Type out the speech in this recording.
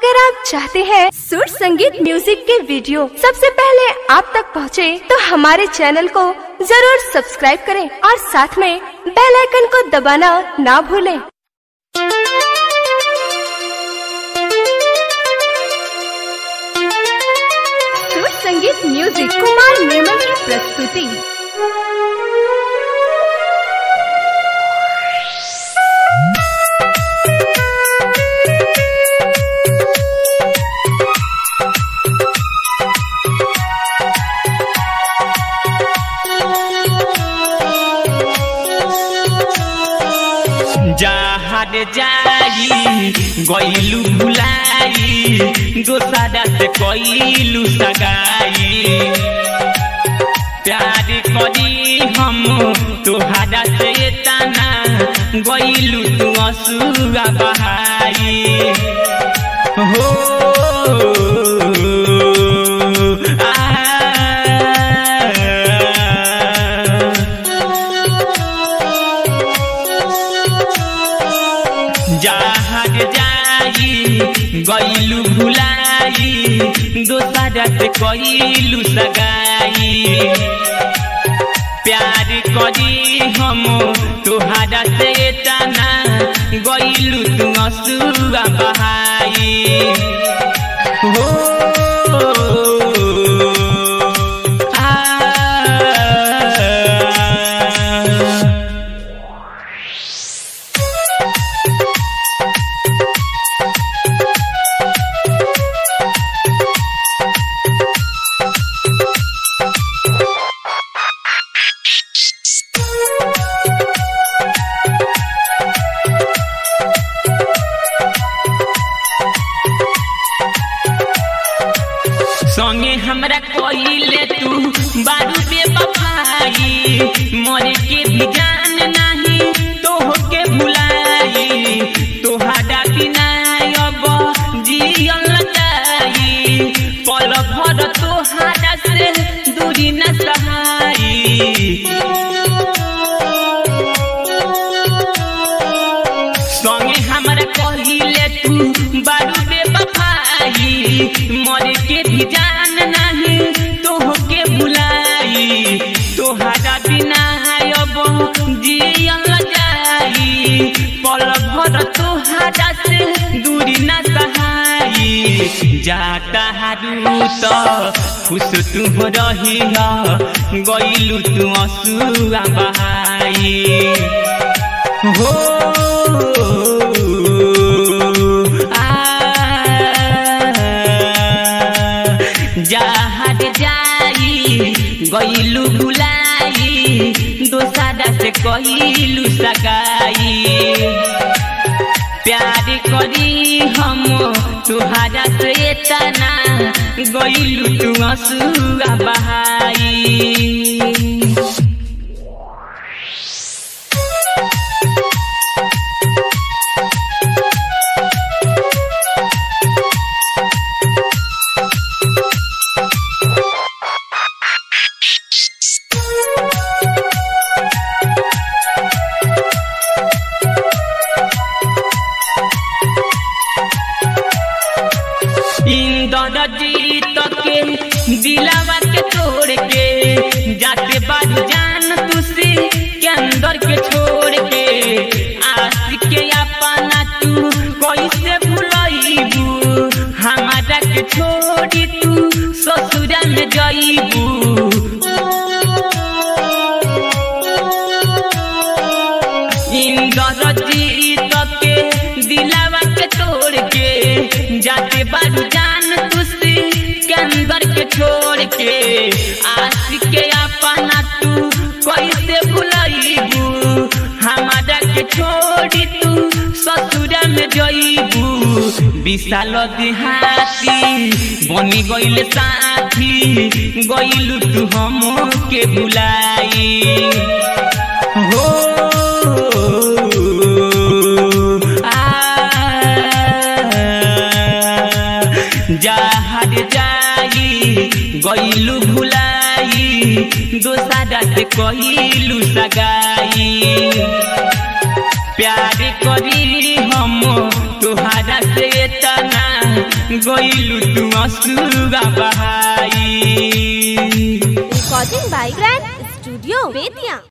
अगर आप चाहते हैं सुर संगीत म्यूजिक के वीडियो सबसे पहले आप तक पहुंचे, तो हमारे चैनल को जरूर सब्सक्राइब करें और साथ में बेल आइकन को दबाना ना भूलें। सुर संगीत म्यूजिक कुमार निर्मल की प्रस्तुति जहाज जाई गईलू भुलाई दोसरा से कईलू सगाई प्यार करी हम तोहरा से तना गईलू तू असुआ बहाई हो आ जहाज जाई गईलू भुलाई दोसरा से कईलू सगाई प्यार करी हम तोहरा से तना गईलू तू असुआ बहाई हो आ संगे हमरा कइले तू बारू पे बफाई मरे के भी जान नाही तोह के भुलाई तोहरा बिना अब जियल जाई पल भर तोहरा से दूरी न सहाई संगे हमरा कहिले तू बारू बे बफाई मर के भी जान नाही तोह के बुलाई तोहरा बिना अब जियल जाई पल भर तोहरा से दूरी न सहाई जाता हारू त खुश तू रही गईलू तू असुआ बहाई हो आ जहाज जाई गईलू बुलाई दोसरा से कहिलू सगाई प्यार करी हम तुहरा से तना गईलू तू असुआ बहाई इंदर जीत के दिलावा के तोड़ के जाते बाद जान तुसी के अंदर के छोड़ के आशिक के अपना तू कैसे भुलाईबू हमारा के छोड़ी तू ससुरा में जाईबू इंदर जीत के दिलावा के तोड़ के जाते बारू जान तुसी के अंदर के छोड़ के आशिक के अपना तू कैसे भुलाईबू हमारा के छोड़ी तू ससुरा में जईबू विशाल देहाती बनी गईल साथी गईलू तू हम के भुलाई हो जहाज जाई गईलू भुलाई दोसरा से कहिलू सगाई प्यार करी हम तुहरा से तना गइलू तू असुगा बहाई recording by grand studio Bettiah